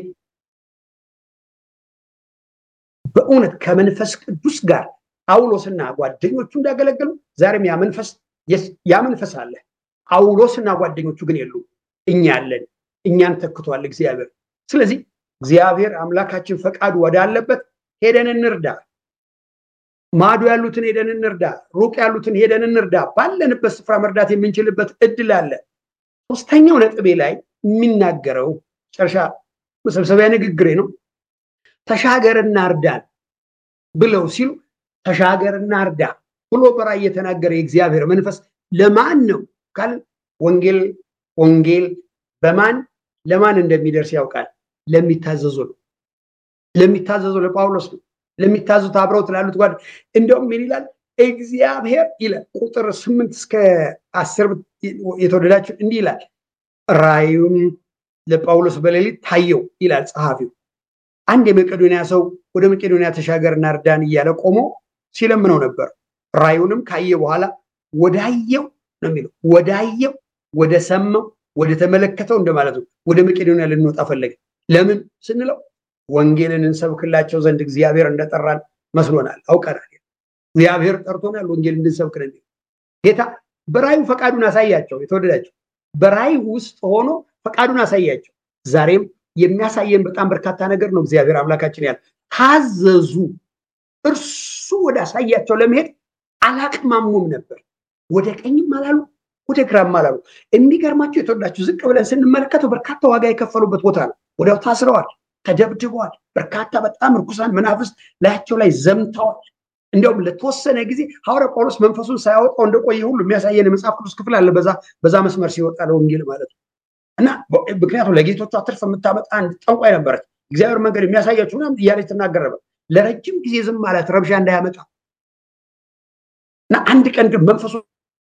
በእውነት ከመንፈስ ቅዱስ ጋር ጳውሎስና ጓደኞቹ እንዳገለገሉ ዛሬም ያ መንፈስ ያ መንፈስ አለ። ጳውሎስና ጓደኞቹ ግን የሉም። እኛ አለን። እኛን ተክቷል እግዚአብሔር። ስለዚህ እግዚአብሔር አምላካችን ፈቃዱ ወዳለበት ሄደን እንርዳ። ማዶ ያሉትን ሄደን እንርዳ። ሩቅ ያሉትን ሄደን እንርዳ። ባለንበት ስፍራ መርዳት የምንችልበት እድል አለ። ሶስተኛው ነጥቤ ላይ የሚናገረው ጨርሻ መሰብሰቢያ ንግግሬ ነው። ተሻገርና እርዳን ብለው ሲሉ ተሻገርና እርዳ ብሎ በራእይ የተናገረ የእግዚአብሔር መንፈስ ለማን ነው ካል ወንጌል ወንጌል በማን ለማን እንደሚደርስ ያውቃል። ለሚታዘዙ ነው። ለሚታዘዙ ለጳውሎስ ነው። ለሚታዘዙት አብረውት ላሉት ጓድ እንደውም ምን ይላል እግዚአብሔር ይላል ቁጥር ስምንት እስከ አስር የተወደዳችሁ እንዲህ ይላል ራእዩም ለጳውሎስ በሌሊት ታየው ይላል ጸሐፊው። አንድ የመቄዶንያ ሰው ወደ መቄዶንያ ተሻገርና እርዳን እያለ ቆሞ ሲለምነው ነበር። ራዩንም ካየ በኋላ ወዳየው ነው የሚለው ወዳየው፣ ወደ ሰማው፣ ወደ ተመለከተው እንደማለት ነው። ወደ መቄዶንያ ልንወጣ ፈለገ። ለምን ስንለው ወንጌልን እንሰብክላቸው ዘንድ እግዚአብሔር እንደጠራን መስሎናል፣ አውቀናል። እግዚአብሔር ጠርቶናል፣ ወንጌል እንድንሰብክ ነው። ጌታ በራዩ ፈቃዱን አሳያቸው። የተወደዳቸው በራይ ውስጥ ሆኖ ፈቃዱን አሳያቸው። ዛሬም የሚያሳየን በጣም በርካታ ነገር ነው። እግዚአብሔር አምላካችን ያለ ታዘዙ። እርሱ ወደ አሳያቸው ለመሄድ አላቅማሙም ነበር። ወደ ቀኝም አላሉ፣ ወደ ግራም አላሉ። የሚገርማቸው የተወዳችሁ ዝቅ ብለን ስንመለከተው በርካታ ዋጋ የከፈሉበት ቦታ ነው። ወዲያው ታስረዋል፣ ተደብድበዋል። በርካታ በጣም ርኩሳን መናፍስት ላያቸው ላይ ዘምተዋል። እንዲያውም ለተወሰነ ጊዜ ሐዋርያ ጳውሎስ መንፈሱን ሳያወጣው እንደቆየ ሁሉ የሚያሳየን የመጽሐፍ ቅዱስ ክፍል አለ። በዛ በዛ መስመር ሲወጣ ለወንጌል ማለት ነው። እና ምክንያቱም ለጌቶቿ ትርፍ የምታመጣ አንድ ጠንቋይ ነበረች። እግዚአብሔር መንገድ የሚያሳያችሁ ምናምን እያለች ትናገር ነበር። ለረጅም ጊዜ ዝም ማለት ረብሻ እንዳያመጣ እና አንድ ቀን ግን መንፈሱ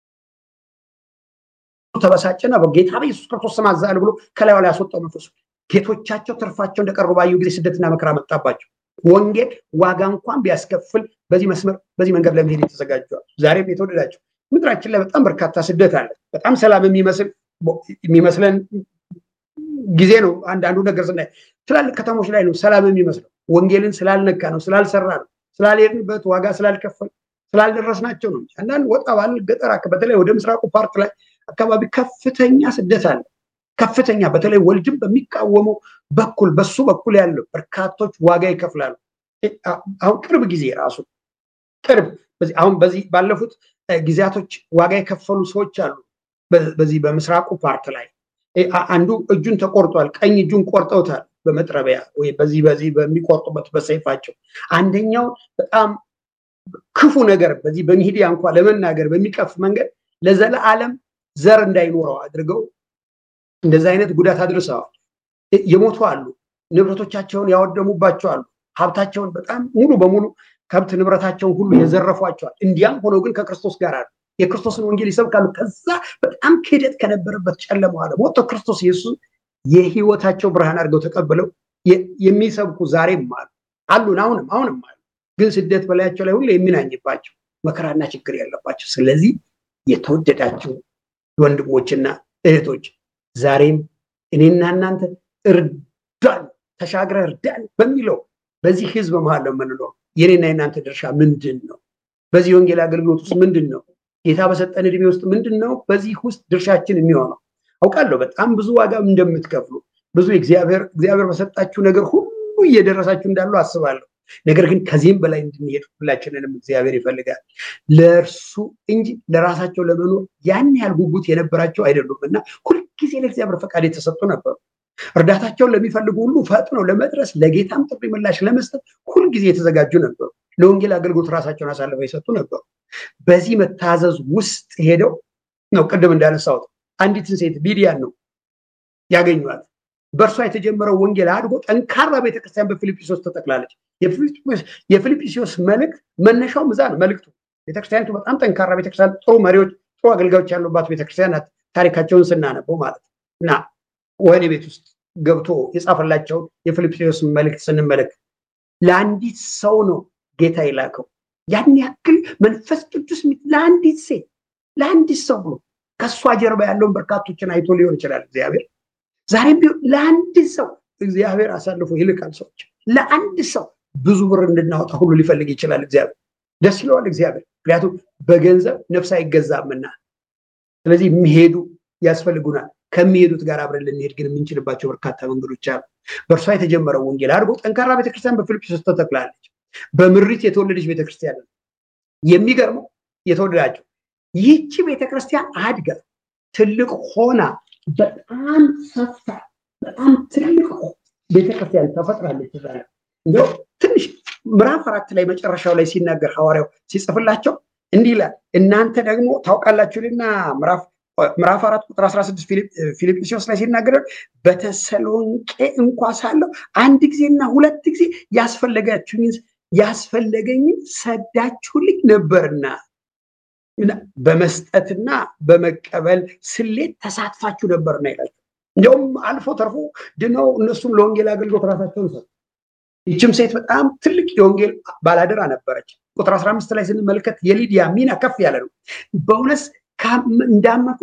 ተበሳጨና በጌታ በኢየሱስ ክርስቶስ ስም አዝሃለሁ ብሎ ከላዩ ላይ ያስወጣው መንፈሱ። ጌቶቻቸው ትርፋቸው እንደቀሩ ባዩ ጊዜ ስደትና መከራ መጣባቸው። ወንጌል ዋጋ እንኳን ቢያስከፍል በዚህ መስመር በዚህ መንገድ ለመሄድ የተዘጋጀዋል። ዛሬም የተወደዳቸው ምድራችን ላይ በጣም በርካታ ስደት አለ። በጣም ሰላም የሚመስል የሚመስለን ጊዜ ነው። አንዳንዱ ነገር ስናይ ትላልቅ ከተሞች ላይ ነው ሰላም የሚመስለው። ወንጌልን ስላልነካ ነው፣ ስላልሰራ ነው፣ ስላልሄድንበት ዋጋ ስላልከፈል ስላልደረስናቸው ነው። አንዳንድ ወጣ ባለ ገጠር በተለይ ወደ ምስራቁ ፓርት ላይ አካባቢ ከፍተኛ ስደት አለ። ከፍተኛ በተለይ ወልድም በሚቃወመው በኩል በሱ በኩል ያለው በርካቶች ዋጋ ይከፍላሉ። አሁን ቅርብ ጊዜ ራሱ ቅርብ አሁን በዚህ ባለፉት ጊዜያቶች ዋጋ የከፈሉ ሰዎች አሉ። በዚህ በምስራቁ ፓርት ላይ አንዱ እጁን ተቆርጧል። ቀኝ እጁን ቆርጠውታል በመጥረቢያ ወይ በዚህ በዚህ በሚቆርጡበት በሰይፋቸው። አንደኛው በጣም ክፉ ነገር በዚህ በሚዲያ እንኳ ለመናገር በሚቀፍ መንገድ ለዘለዓለም ዘር እንዳይኖረው አድርገው እንደዚህ አይነት ጉዳት አድርሰዋል። የሞቱ አሉ። ንብረቶቻቸውን ያወደሙባቸው አሉ። ሀብታቸውን በጣም ሙሉ በሙሉ ከብት ንብረታቸውን ሁሉ የዘረፏቸዋል። እንዲያም ሆነው ግን ከክርስቶስ ጋር አሉ። የክርስቶስን ወንጌል ይሰብካሉ። ከዛ በጣም ክህደት ከነበረበት ጨለማ አለ ወጥተው ክርስቶስ ኢየሱስን የህይወታቸው ብርሃን አድርገው ተቀብለው የሚሰብኩ ዛሬም አሉ አሉን አሁንም አሁንም አሉ። ግን ስደት በላያቸው ላይ ሁሉ የሚናኝባቸው መከራና ችግር ያለባቸው። ስለዚህ የተወደዳቸው ወንድሞችና እህቶች ዛሬም እኔና እናንተ እርዳን፣ ተሻግረ እርዳን በሚለው በዚህ ህዝብ መሀል ነው የምንለው። የኔና የእናንተ ድርሻ ምንድን ነው? በዚህ ወንጌል አገልግሎት ውስጥ ምንድን ነው? ጌታ በሰጠን እድሜ ውስጥ ምንድን ነው በዚህ ውስጥ ድርሻችን የሚሆነው? አውቃለሁ በጣም ብዙ ዋጋ እንደምትከፍሉ ብዙ እግዚአብሔር እግዚአብሔር በሰጣችሁ ነገር ሁሉ እየደረሳችሁ እንዳሉ አስባለሁ። ነገር ግን ከዚህም በላይ እንድንሄድ ሁላችንንም እግዚአብሔር ይፈልጋል። ለእርሱ እንጂ ለራሳቸው ለመኖር ያን ያህል ጉጉት የነበራቸው አይደሉም እና ሁልጊዜ ለእግዚአብሔር ፈቃድ የተሰጡ ነበሩ። እርዳታቸውን ለሚፈልጉ ሁሉ ፈጥነው ለመድረስ ለጌታም ጥሪ ምላሽ ለመስጠት ሁልጊዜ የተዘጋጁ ነበሩ። ለወንጌል አገልግሎት ራሳቸውን አሳልፈው የሰጡ ነበሩ። በዚህ መታዘዝ ውስጥ ሄደው ነው ቅድም እንዳነሳሁት አንዲትን ሴት ሊዲያን ነው ያገኟት። በእርሷ የተጀመረው ወንጌል አድጎ ጠንካራ ቤተክርስቲያን በፊልጵስዩስ ተጠቅላለች። የፊልጵስዩስ መልእክት መነሻው ምዛ ነው። መልእክቱ ቤተክርስቲያኒቱ በጣም ጠንካራ ቤተክርስቲያን፣ ጥሩ መሪዎች፣ ጥሩ አገልጋዮች ያሉባት ቤተክርስቲያን ናት። ታሪካቸውን ስናነበው ማለት እና ወህኒ ቤት ውስጥ ገብቶ የጻፈላቸውን የፊልጵስዩስ መልእክት ስንመለከት ለአንዲት ሰው ነው ጌታ የላከው። ያን ያክል መንፈስ ቅዱስ ለአንዲት ሴት ለአንዲት ሰው ብሎ ከእሷ ጀርባ ያለውን በርካቶችን አይቶ ሊሆን ይችላል እግዚአብሔር ዛሬም ቢሆን ለአንድ ሰው እግዚአብሔር አሳልፎ ይልካል። ሰዎች ለአንድ ሰው ብዙ ብር እንድናወጣ ሁሉ ሊፈልግ ይችላል እግዚአብሔር። ደስ ይለዋል እግዚአብሔር፣ ምክንያቱም በገንዘብ ነፍስ አይገዛምና። ስለዚህ የሚሄዱ ያስፈልጉናል። ከሚሄዱት ጋር አብረን ልንሄድ ግን የምንችልባቸው በርካታ መንገዶች አሉ። በእርሷ የተጀመረው ወንጌል አድርጎ ጠንካራ ቤተክርስቲያን በፊልጵስዩስ ተተክላለች። በምሪት የተወለደች ቤተክርስቲያን ነው። የሚገርመው የተወደዳቸው ይህቺ ቤተክርስቲያን አድጋ ትልቅ ሆና በጣም ሰፋ በጣም ትልቅ ቤተክርስቲያን ተፈጥራለች። ዛ እንደው ትንሽ ምዕራፍ አራት ላይ መጨረሻው ላይ ሲናገር ሐዋርያው ሲጽፍላቸው እንዲህ ይላል፣ እናንተ ደግሞ ታውቃላችሁና ምዕራፍ አራት ቁጥር 16 ፊልጵስዩስ ላይ ሲናገር በተሰሎንቄ እንኳ ሳለሁ አንድ ጊዜና ሁለት ጊዜ ያስፈለጋችሁኝ ያስፈለገኝን ሰዳችሁልኝ ነበርና በመስጠትና በመቀበል ስሌት ተሳትፋችሁ ነበርና ይላቸው። እንዲያውም አልፎ ተርፎ ድነው እነሱም ለወንጌል አገልግሎት ራሳቸውን ሰጡ። ይችም ሴት በጣም ትልቅ የወንጌል ባላደራ ነበረች። ቁጥር 15 ላይ ስንመለከት የሊዲያ ሚና ከፍ ያለ ነው። በእውነት እንዳመኩ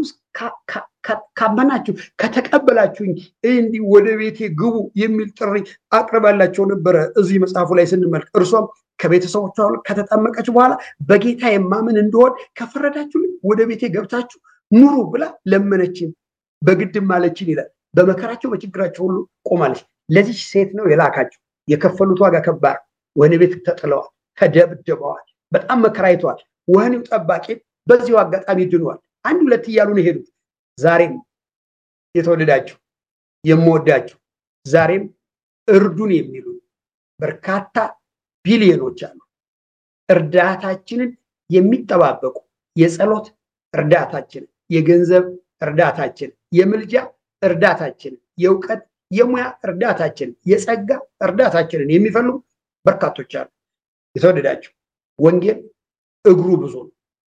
ካመናችሁ ከተቀበላችሁኝ እንዲህ ወደ ቤቴ ግቡ የሚል ጥሪ አቅርባላቸው ነበረ። እዚህ መጽሐፉ ላይ ስንመልክ እርሷም ከቤተሰቦቿ ከተጠመቀች በኋላ በጌታ የማምን እንደሆን ከፈረዳችሁልኝ ወደ ቤቴ ገብታችሁ ኑሩ ብላ ለመነችን፣ በግድም አለችን ይላል። በመከራቸው በችግራቸው ሁሉ ቆማለች። ለዚህ ሴት ነው የላካቸው። የከፈሉት ዋጋ ከባድ፣ ወህኒ ቤት ተጥለዋል፣ ተደብድበዋል፣ በጣም መከራይተዋል። ወህኒው ጠባቂ በዚሁ አጋጣሚ ድኗል። አንድ ሁለት እያሉ ነው የሄዱት። ዛሬም የተወደዳችሁ የምወዳችሁ ዛሬም እርዱን የሚሉ በርካታ ቢሊዮኖች አሉ። እርዳታችንን የሚጠባበቁ የጸሎት እርዳታችንን፣ የገንዘብ እርዳታችንን፣ የምልጃ እርዳታችንን፣ የእውቀት የሙያ እርዳታችንን፣ የጸጋ እርዳታችንን የሚፈልጉ በርካቶች አሉ። የተወደዳችሁ ወንጌል እግሩ ብዙ ነው።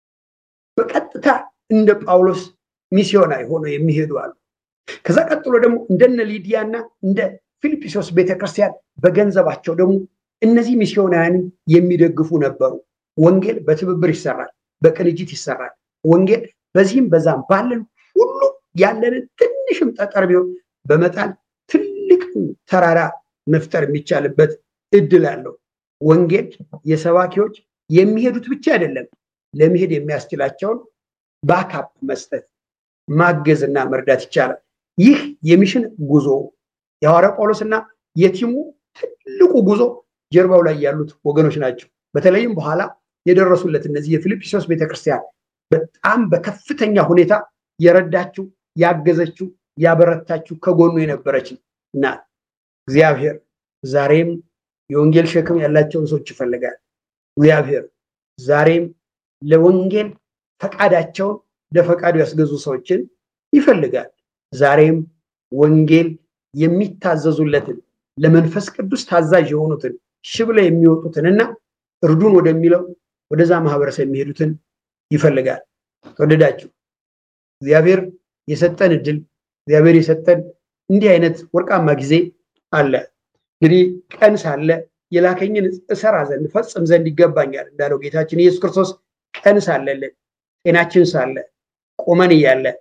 በቀጥታ እንደ ጳውሎስ ሚስዮናዊ ሆነው የሚሄዱ አሉ። ከዛ ቀጥሎ ደግሞ እንደነ ሊዲያና እንደ ፊልጵስዩስ ቤተክርስቲያን በገንዘባቸው ደግሞ እነዚህ ሚስዮናውያንን የሚደግፉ ነበሩ። ወንጌል በትብብር ይሰራል፣ በቅንጅት ይሰራል። ወንጌል በዚህም በዛም ባለን ሁሉ ያለንን ትንሽም ጠጠር ቢሆን በመጣል ትልቅ ተራራ መፍጠር የሚቻልበት እድል አለው። ወንጌል የሰባኪዎች የሚሄዱት ብቻ አይደለም፣ ለመሄድ የሚያስችላቸውን ባካፕ መስጠት ማገዝና መርዳት ይቻላል። ይህ የሚሽን ጉዞ የሐዋርያው ጳውሎስና የቲሙ ትልቁ ጉዞ ጀርባው ላይ ያሉት ወገኖች ናቸው። በተለይም በኋላ የደረሱለት እነዚህ የፊልጵስዩስ ቤተክርስቲያን በጣም በከፍተኛ ሁኔታ የረዳችው፣ ያገዘችው፣ ያበረታችው ከጎኑ የነበረች እና እግዚአብሔር ዛሬም የወንጌል ሸክም ያላቸውን ሰዎች ይፈልጋል። እግዚአብሔር ዛሬም ለወንጌል ፈቃዳቸውን ለፈቃዱ ያስገዙ ሰዎችን ይፈልጋል። ዛሬም ወንጌል የሚታዘዙለትን ለመንፈስ ቅዱስ ታዛዥ የሆኑትን ሽብለ የሚወጡትንና እርዱን ወደሚለው ወደዛ ማህበረሰብ የሚሄዱትን ይፈልጋል። ተወደዳችሁ እግዚአብሔር የሰጠን እድል እግዚአብሔር የሰጠን እንዲህ አይነት ወርቃማ ጊዜ አለ። እንግዲህ ቀን ሳለ የላከኝን እሰራ ዘንድ ፈጽም ዘንድ ይገባኛል እንዳለው ጌታችን ኢየሱስ ክርስቶስ ቀን ሳለልን ጤናችን ሳለ ቆመን እያለ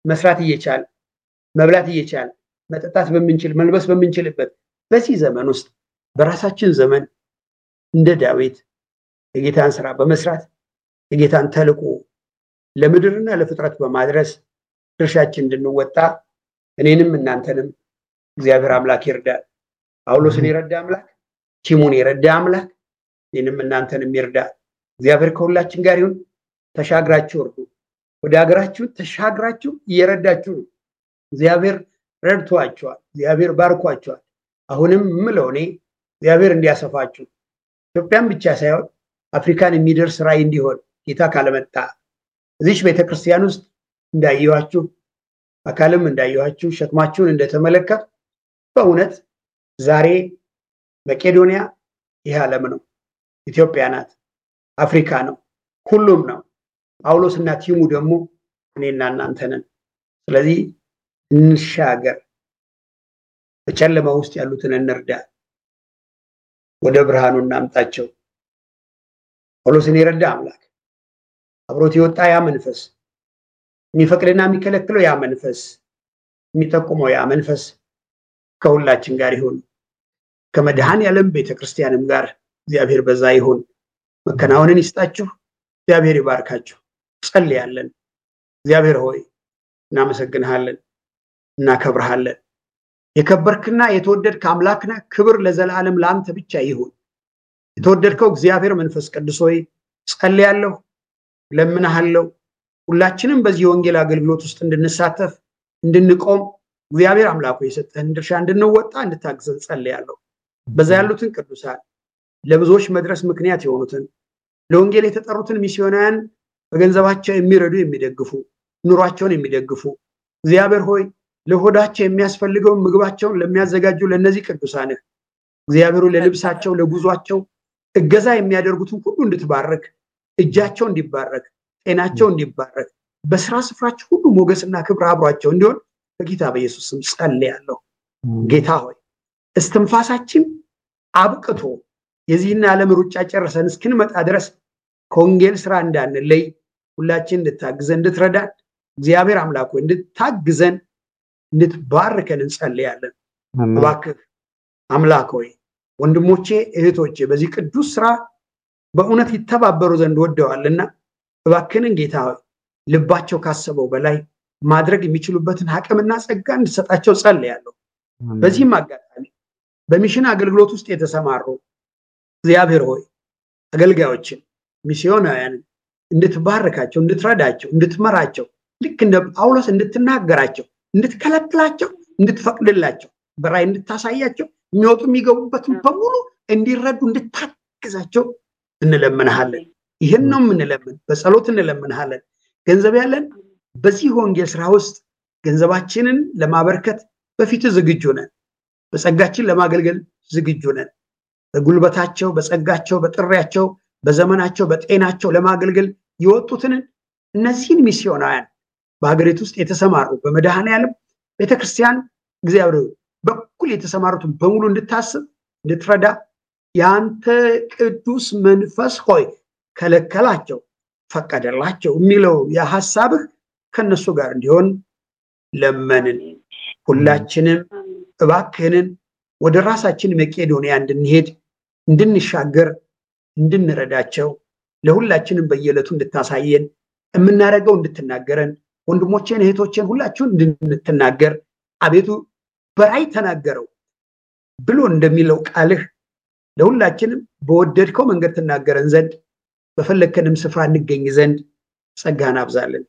መስራት እየቻል መብላት እየቻል መጠጣት በምንችል መልበስ በምንችልበት በዚህ ዘመን ውስጥ በራሳችን ዘመን እንደ ዳዊት የጌታን ስራ በመስራት የጌታን ተልዕኮ ለምድርና ለፍጥረት በማድረስ ድርሻችን እንድንወጣ እኔንም እናንተንም እግዚአብሔር አምላክ ይርዳል። ጳውሎስን የረዳ አምላክ፣ ቲሙን የረዳ አምላክ እኔንም እናንተንም ይርዳ። እግዚአብሔር ከሁላችን ጋር ይሁን። ተሻግራችሁ እርዱ። ወደ ሀገራችሁ ተሻግራችሁ እየረዳችሁ ነው። እግዚአብሔር ረድቷቸዋል። እግዚአብሔር ባርኳቸዋል። አሁንም ምለው እኔ እግዚአብሔር እንዲያሰፋችሁ ኢትዮጵያን ብቻ ሳይሆን አፍሪካን የሚደርስ ራዕይ እንዲሆን ጌታ ካለመጣ እዚች ቤተክርስቲያን ውስጥ እንዳየኋችሁ አካልም እንዳየኋችሁ ሸክማችሁን እንደተመለከት በእውነት ዛሬ መቄዶንያ ይህ ዓለም ነው። ኢትዮጵያ ናት። አፍሪካ ነው። ሁሉም ነው። ጳውሎስ እና ቲሙ ደግሞ እኔና እናንተ ነን። ስለዚህ እንሻገር። በጨለማ ውስጥ ያሉትን እንርዳ። ወደ ብርሃኑ እናምጣቸው። ጳውሎስን የረዳ አምላክ አብሮት የወጣ ያ መንፈስ የሚፈቅድና የሚከለክለው ያ መንፈስ የሚጠቁመው ያ መንፈስ ከሁላችን ጋር ይሁን። ከመድኃኔ ዓለም ቤተክርስቲያንም ጋር እግዚአብሔር በዛ ይሁን። መከናወንን ይስጣችሁ። እግዚአብሔር ይባርካችሁ። ጸልያለን። እግዚአብሔር ሆይ እናመሰግንሃለን፣ እናከብርሃለን። የከበርክና የተወደድክ አምላክ ነህ። ክብር ለዘላለም ለአንተ ብቻ ይሁን። የተወደድከው እግዚአብሔር መንፈስ ቅዱስ ሆይ ጸልያለሁ፣ ለምንሃለሁ። ሁላችንም በዚህ የወንጌል አገልግሎት ውስጥ እንድንሳተፍ እንድንቆም እግዚአብሔር አምላኩ የሰጠህን ድርሻ እንድንወጣ እንድታግዘን ጸልያለሁ። በዛ ያሉትን ቅዱሳን ለብዙዎች መድረስ ምክንያት የሆኑትን ለወንጌል የተጠሩትን ሚስዮናውያን በገንዘባቸው የሚረዱ የሚደግፉ ኑሯቸውን የሚደግፉ እግዚአብሔር ሆይ ለሆዳቸው የሚያስፈልገውን ምግባቸውን ለሚያዘጋጁ ለእነዚህ ቅዱሳንህ እግዚአብሔሩ ለልብሳቸው ለጉዟቸው እገዛ የሚያደርጉትን ሁሉ እንድትባረክ እጃቸው እንዲባረክ ጤናቸው እንዲባረክ በስራ ስፍራቸው ሁሉ ሞገስና ክብር አብሯቸው እንዲሆን በጌታ በኢየሱስ ስም ጸልያለሁ። ጌታ ሆይ እስትንፋሳችን አብቅቶ የዚህን ዓለም ሩጫ ጨርሰን እስክንመጣ ድረስ ከወንጌል ስራ እንዳንለይ ሁላችን እንድታግዘን እንድትረዳን እግዚአብሔር አምላክ ሆይ እንድታግዘን እንድትባርከን እንጸልያለን። እባክህ አምላክ ሆይ ወንድሞቼ እህቶቼ በዚህ ቅዱስ ስራ በእውነት ይተባበሩ ዘንድ ወደዋልና እባክንን ጌታ ሆይ ልባቸው ካሰበው በላይ ማድረግ የሚችሉበትን አቅምና ጸጋ እንድሰጣቸው ጸልያለሁ። በዚህም አጋጣሚ በሚሽን አገልግሎት ውስጥ የተሰማሩ እግዚአብሔር ሆይ አገልጋዮችን ሚስዮናውያንን እንድትባርካቸው፣ እንድትረዳቸው፣ እንድትመራቸው ልክ እንደ ጳውሎስ እንድትናገራቸው፣ እንድትከለክላቸው፣ እንድትፈቅድላቸው በራይ እንድታሳያቸው የሚወጡ የሚገቡበትን በሙሉ እንዲረዱ እንድታግዛቸው እንለምንሃለን። ይህን ነው የምንለምን፣ በጸሎት እንለምንሃለን። ገንዘብ ያለን በዚህ ወንጌል ስራ ውስጥ ገንዘባችንን ለማበርከት በፊት ዝግጁ ነን። በጸጋችን ለማገልገል ዝግጁ ነን። በጉልበታቸው፣ በጸጋቸው፣ በጥሪያቸው፣ በዘመናቸው፣ በጤናቸው ለማገልገል የወጡትን እነዚህን ሚስዮናውያን በሀገሪቱ ውስጥ የተሰማሩ በመድኃኔ ዓለም ቤተክርስቲያን እግዚአብሔር በኩል የተሰማሩትን በሙሉ እንድታስብ እንድትረዳ የአንተ ቅዱስ መንፈስ ሆይ ከለከላቸው፣ ፈቀደላቸው የሚለው የሀሳብህ ከነሱ ጋር እንዲሆን ለመንን። ሁላችንም እባክህንን ወደ ራሳችን መቄዶንያ እንድንሄድ እንድንሻገር እንድንረዳቸው ለሁላችንም በየዕለቱ እንድታሳየን የምናደርገው እንድትናገረን ወንድሞቼን እህቶቼን ሁላችሁን እንድትናገር አቤቱ በራይ ተናገረው ብሎ እንደሚለው ቃልህ ለሁላችንም በወደድከው መንገድ ትናገረን ዘንድ በፈለግከንም ስፍራ እንገኝ ዘንድ ጸጋን አብዛለን፣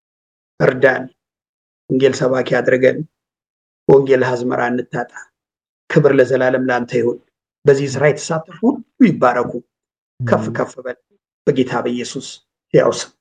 እርዳን። ወንጌል ሰባኪ አድርገን በወንጌል አዝመራ እንታጣ። ክብር ለዘላለም ለአንተ ይሁን። በዚህ ስራ የተሳተፉ ሁሉ ይባረኩ። ከፍ ከፍ በል በጌታ በኢየሱስ ያው ስም